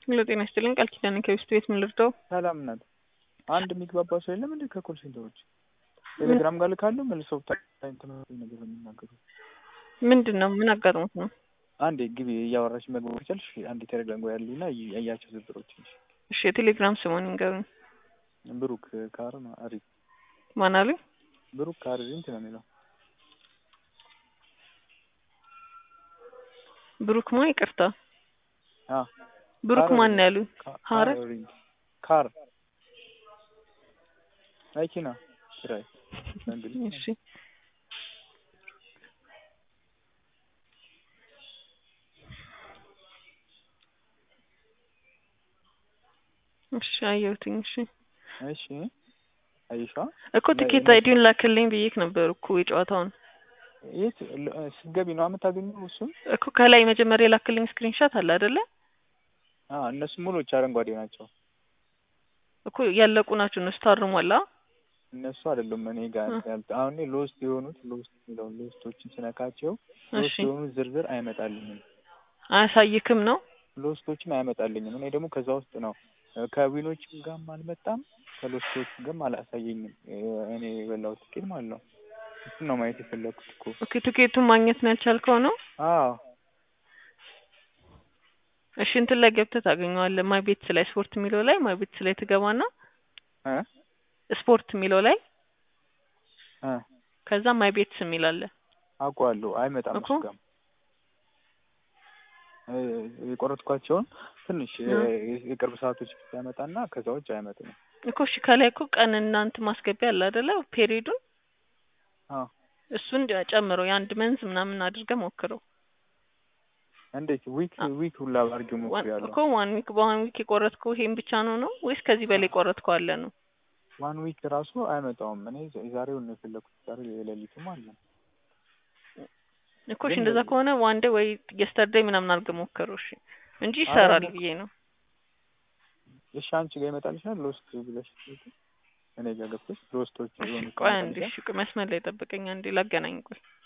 ሄሎ ጤና ይስጥልኝ ቃል ኪዳን ከቤስት ቤት ምን ልርዳው? ሰላም ናት። አንድ የሚግባባ ሰው የለም እንዴ ከኮል ሴንተሮች ቴሌግራም ጋር ልካለሁ መልሰው ተመሳሳይ ነገር ነው የሚናገሩት። ምንድን ነው ምን አጋጥሞት ነው? አንዴ ግቢ እያወራሽ መግባት ከቻልሽ አንዴ ቴሌግራም ጋር ያሉና እያቸው ዝብሮች እሺ የቴሌግራም ስሙን ይንገሩኝ። ብሩክ ካር አሪ ማን አሉኝ? ብሩክ ካር እንትን ነው የሚለው ብሩክ ማ ይቅርታ አ ብሩክ ካር ማን ነው ያሉኝ? ሀረ ሪንግ ካር መኪና ኪራይ በእንግሊዝ እሺ እሺ አየሁትኝ። እሺ እሺ አይሻ እኮ ትኬት አይዲውን ላክልኝ ብዬክ ነበር እኮ የጨዋታውን የት ስትገቢ ነው የምታገኘው? እሱም እኮ ከላይ መጀመሪያ የላክልኝ ስክሪንሻት አለ አይደለ? አ እነሱ ሙሉዎች አረንጓዴ ናቸው። እኮ ያለቁ ናቸው እነሱ ታርሟላ። እነሱ አይደሉም እኔ ጋር እ። ያልተ አሁን እኔ ሎስት የሆኑት ሎስት የሚለውን ሎስቶችን ስነካቸው ሎስት እሺ የሆኑት ዝርዝር አይመጣልኝም። አያሳይክም ነው? ሎስቶችን አይመጣልኝም። እኔ ደግሞ ከዛ ውስጥ ነው እ፣ ከዊኖችም ጋርም አልመጣም ከሎስቶችም ጋርም አላሳየኝም። እ፣ እኔ የበላሁት ትኬት ማለት ነው። እሱን ነው ማየት የፈለኩት እኮ። ኦኬ ትኬቱን ማግኘት ነው ያልቻልከው ነው? አዎ እሺ እንትን ላይ ገብተህ ታገኘዋለህ። ማይ ቤትስ ላይ ስፖርት የሚለው ላይ ማይ ቤትስ ላይ ትገባና እ ስፖርት የሚለው ላይ እ ከዛ ማይ ቤትስ የሚል አለ። አውቀዋለሁ። አይመጣም እኮ እሱ ጋርም እ፣ የቆረጥኳቸውን ትንሽ እ፣ እ። የቅርብ ሰዓቶች ያመጣና ከዛ ውጭ አይመጡም። እኮ እሺ ከላይ እኮ ቀን እናንት ማስገቢያ አለ አይደለ? ፔሪዱን አዎ እሱን ጨምረው የአንድ መንዝ ምናምን አድርገህ ሞክረው። እንዴት ዊክ አ- ዊክ ሁላ አድርጌ ዋን- ሞክሬያለሁ። እኮ ዋን ዊክ በዋን ዊክ የቆረጥከው ይሄን ብቻ ነው ነው ወይስ ከዚህ በላይ ቆረጥከው አለ ነው? ዋን ዊክ ራሱ አይመጣውም። እኔ የዛሬውን ነው የፈለኩት። ዛሬ የሌሊቱም አለ እኮ እሺ ግን እንደዛ ከሆነ ዋን ዴይ ወይ የስተርዴይ ምናምን አድርገህ ሞክረው እሺ እንጂ ይሰራል ሞክ- ብዬ ነው። እሺ አንቺ ጋር ይመጣልሻል ሎስት ብለሽ እኔ ጋር ገብተሽ ሎስቶች እሺ የሆኑ ቆይ አንዴ እሺ ቆይ መስመር ላይ ጠብቀኝ አንዴ ላገናኝ ቆይ